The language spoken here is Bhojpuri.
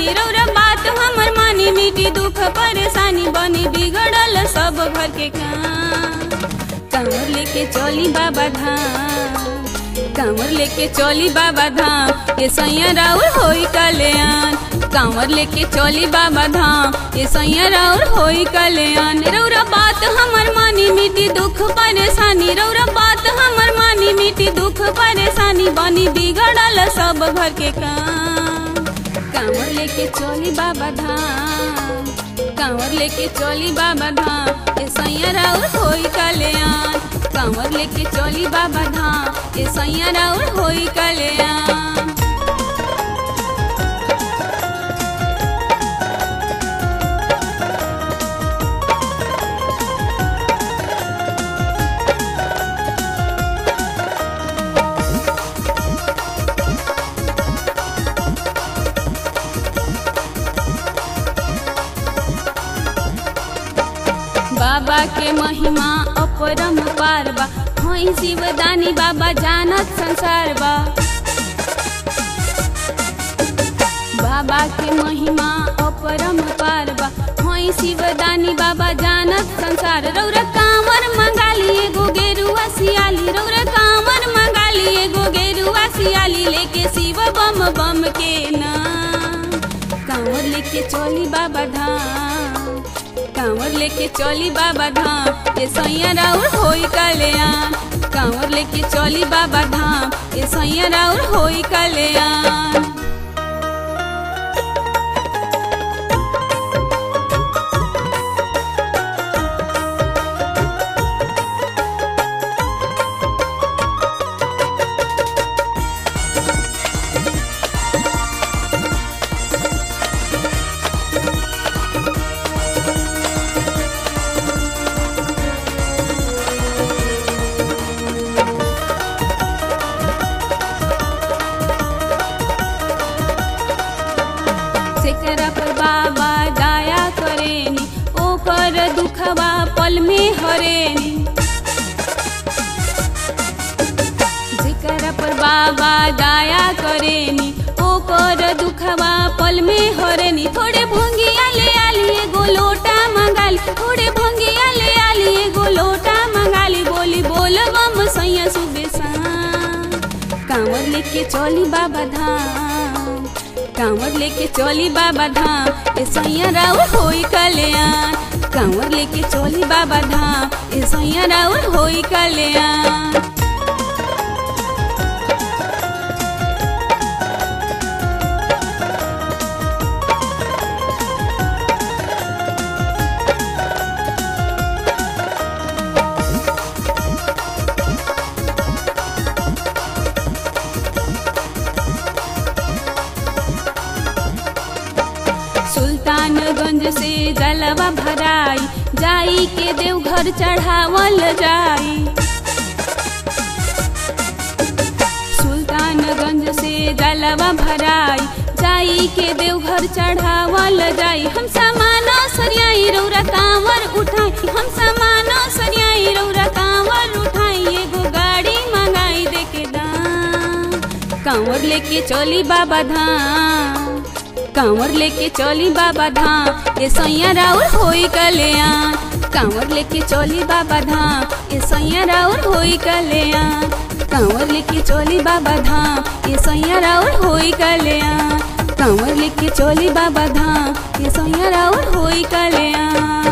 सियाली रौरा बात हमर मानी मिटी दुख परेशानी बनी बिगड़ल सब घर के काम कांवर लेके चली बाबा धाम कांवर लेके चली बाबा धाम ये सैया राउर होई कल्याण कांवर लेके चली बाबा धाम ये सैया राउर होई कल्याण रौरा बात हमर मानी मिटी दुख परेशानी रौरा बात हमर मानी मिटी दुख परेशानी बनी बिगड़ल सब घर के काम कांवर लेके चली बाबा धाम कांवर लेके चली बाबा धाम ये सैया राउर होई कल्याण कांवर लेके चली बाबा धाम ये सैया राउर होई कल्याण बाबा के महिमा अपरम पार बा होई शिवदानी बाबा जानत संसार बा बाबा के महिमा अपरम पार बा होई शिवदानी बाबा जानत संसार रौरा कांवर मंगाली एगो गेरुआ सियाली रौरा कांवर मंगाली एगो गेरुआ सियाली लेके शिव बम बम के ना कांवर लेके चली बाबा धाम कांवर लेके चली बाबा धाम ये सैया राउर होई कल्याण कांवर लेके चली बाबा धाम ये सैया राउर होई कल्याण सेकरा पर बाबा दया करेनी ओकर दुखवा पल में हरेनी जेकरा पर बाबा दया करेनी ओकर दुखवा पल में हरेनी थोड़े भोंगिया ले आली एगो लोटा मंगाली थोड़े भोंगिया ले आली एगो लोटा मंगाली बोली बोल बम सैया सुबेसा कांवर लेके चली बाबा धाम कांवर लेके चली बाबा धाम ए सैया राउर होई कल्याण कांवर लेके चली बाबा धाम ए सैया राउर होई कल्याण सुल्तानगंज से जलवा भराई जाई के देवघर चढ़ावल जाई सुल्तानगंज से जलवा भराई जाई के देवघर चढ़ावल जाई हम सामाना सरियाई रौरा कांवर उठाई हम सामाना सरियाई रौरा कांवर उठाई एगो गाड़ी मंगाई दे के दाम कांवर लेके चली बाबा धाम कांवर लेके चली बाबा धाम ये सैया राउर होई कल्याण कांवर लेके चली बाबा धाम ये सैया राउर होई कल्याण कांवर लेके चली बाबा धाम ये सैया राउर होई कल्याण कांवर लेके चली बाबा धाम ये सैया राउर होई कल्याण